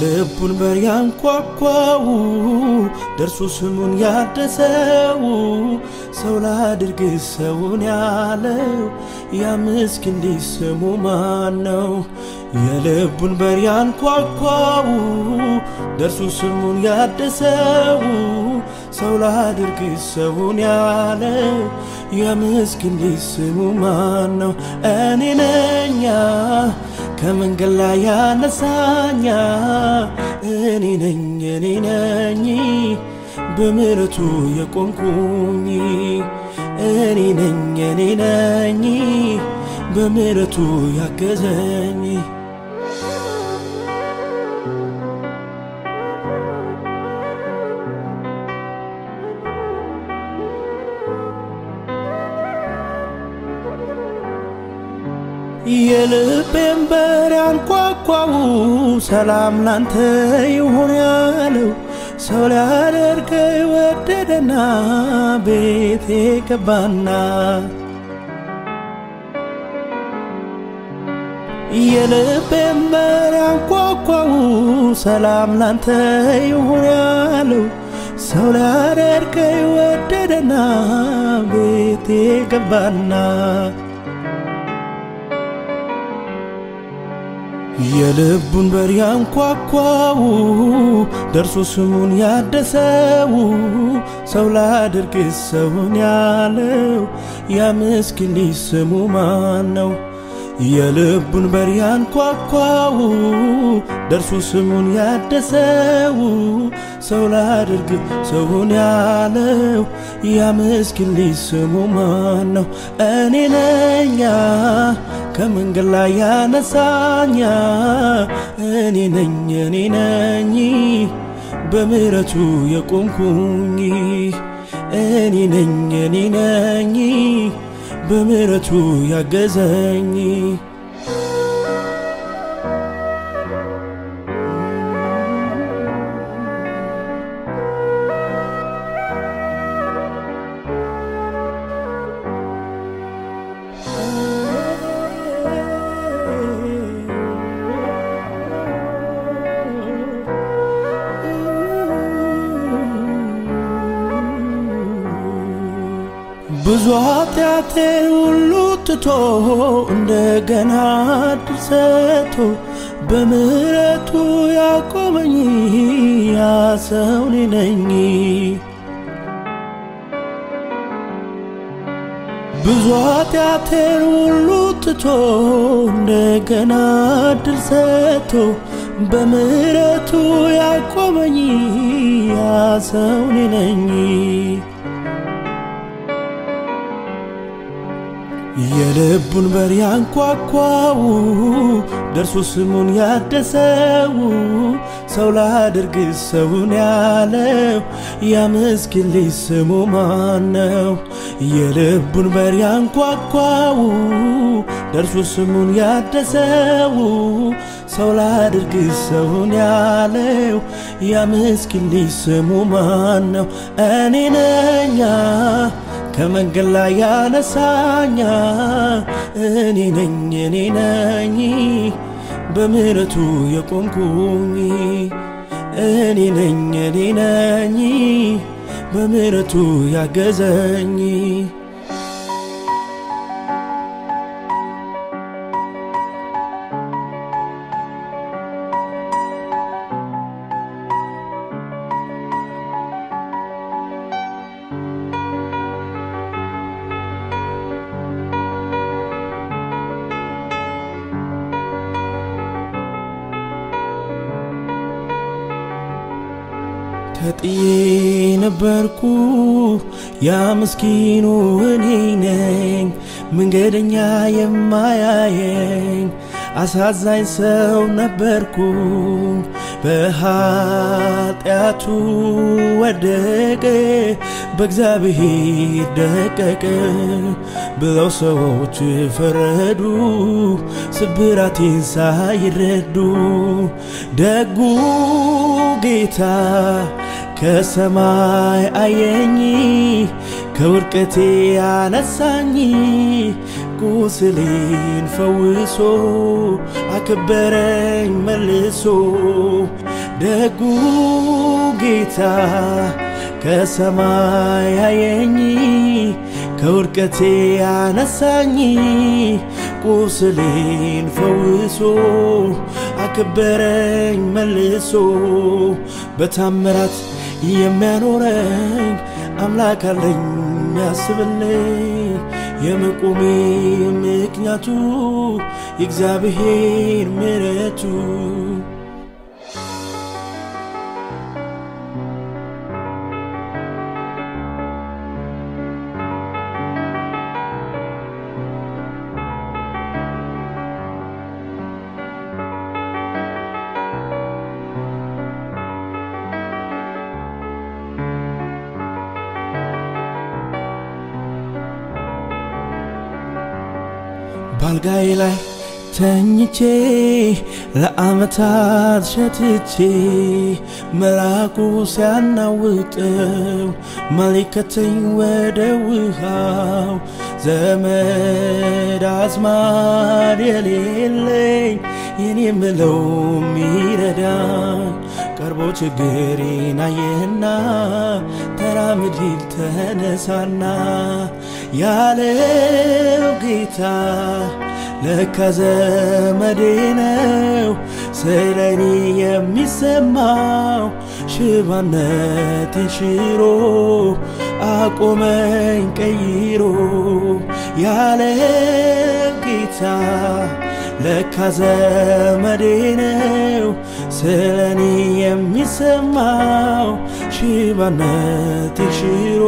የልቡን በር ያንኳኳው ደርሶ ስሙን ያደሰው ሰው ላድርግ ሰውን ያለው ያ ምስኪን ልጅ ስሙ ማን ነው? የልቡን በር ያንኳኳው ደርሶ ስሙን ያደሰው ሰው ላድርግ ሰውን ያለው ያ ምስኪን ልጅ ስሙ ማን ነው? እኔ ነኛ ከመንገድ ላይ ያነሳኛ እኔ ነኝ እኔ ነኝ በምሕረቱ የቆምኩኝ እኔ ነኝ እኔ ነኝ በምሕረቱ ያገዘኝ የልቤን በር ያንኳኳው ሰላም ላንተ ይሁን ያለው ሰው ሊያደርገኝ ወደደና ቤቴ ገባና የልቤን በር ያንኳኳው ሰላም ላንተ ይሁን ያለው ሰው ሊያደርገኝ ወደደና ቤቴ ገባና የልቡን በር ያንኳኳው ደርሶ ስሙን ያደሰው ሰው ላድርግ ሰውን ያለው ያ ምስኪን ልጅ ስሙ ማን ነው? የልቡን በር ያንኳኳው ደርሶ ስሙን ያደሰው ሰው ላድርግ ሰውን ያለው ያ ምስኪን ልጅ ስሙ ማን ነው? እኔ ነኛ ከመንገድ ላይ ያነሳኛ እኔ ነኝ እኔ ነኝ በምሕረቱ የቆምኩኝ እኔ ነኝ እኔ ነኝ በምሕረቱ ያገዘኝ ብዙ ኃጢአቴን ሁሉ ትቶ እንደገና ዕድል ሰጥቶ በምሕረቱ ያቆመኝ ያ ሰው እኔ ነኝ። ብዙ ኃጢአቴን ሁሉ ትቶ እንደገና ዕድል ሰጥቶ በምሕረቱ ያቆመኝ ያ ሰው እኔ ነኝ። የልቡን በር ያንኳኳው ደርሶ ስሙን ያደሰው ሰው ላድርግ ሰውን ያለው ያ ምስኪን ልጅ ስሙ ማን ነው? የልቡን በር ያንኳኳው ደርሶ ስሙን ያደሰው ሰው ላድርግ ሰውን ያለው ያ ምስኪን ልጅ ስሙ ማን ነው? እኔ ነኛ ከመንገድ ላይ ያነሳኛ እኔ ነኝ እኔ ነኝ በምሕረቱ የቆምኩኝ እኔ ነኝ እኔ ነኝ በምሕረቱ ያገዘኝ ተጥዬ ነበርኩ ያ ምስኪኑ እኔ ነኝ መንገደኛ የማያየኝ አሳዛኝ ሰው ነበርኩኝ በኃጢአቱ ወደቀ በእግዚአብሔር ደቀቀ ብለው ሰዎች ፈረዱ ስብራቴን ሳይረዱ ደጉ ጌታ ከሰማይ አየኝ ከውድቀቴ ያነሳኝ ቁስሌን ፈውሶ አከበረኝ መልሶ ደጉ ጌታ ከሰማይ ያየኝ ከውድቀቴ ያነሳኝ ቁስሌን ፈውሶ አከበረኝ መልሶ በታምራት የሚያኖረኝ አምላክ አለኝ ያስብልኝ የመቆሜ ምክንያቱ የእግዚአብሔር ምሕረቱ ባልጋዬ ላይ ተኝቼ ለዓመታት ሸትቼ መልአኩ ሲያናውጠው መሊከተኝ ወደ ውሃው ዘመድ አዝማድ የሌለኝ የኔ ምለው ሚረዳኝ ቀርቦ ችግሬን አየና ተራምድ ሂድ ተነሳና ያለው ጌታ ለካ ዘመዴ ነው ስለ እኔ የሚሰማው ሽባነቴን ሽሮ አቆመኝ ቀይሮ ያለው ጌታ ለካ ዘመዴ ነው ስለ እኔ የሚሰማው ሽባነቴን ሽሮ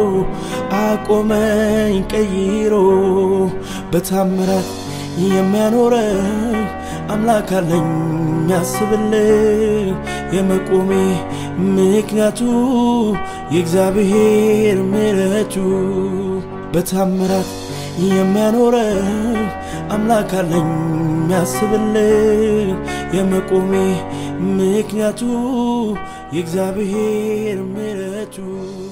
አቆመኝ ቀይሮ በታምራት የሚያኖረኝ አምላክ አለኝ ያስብልኝ የመቆሜ ምክንያቱ የእግዚአብሔር ምሕረቱ በታምራት የሚያኖረኝ አምላክ አለኝ ያስብልኝ የመቆሜ ምክንያቱ የእግዚአብሔር ምሕረቱ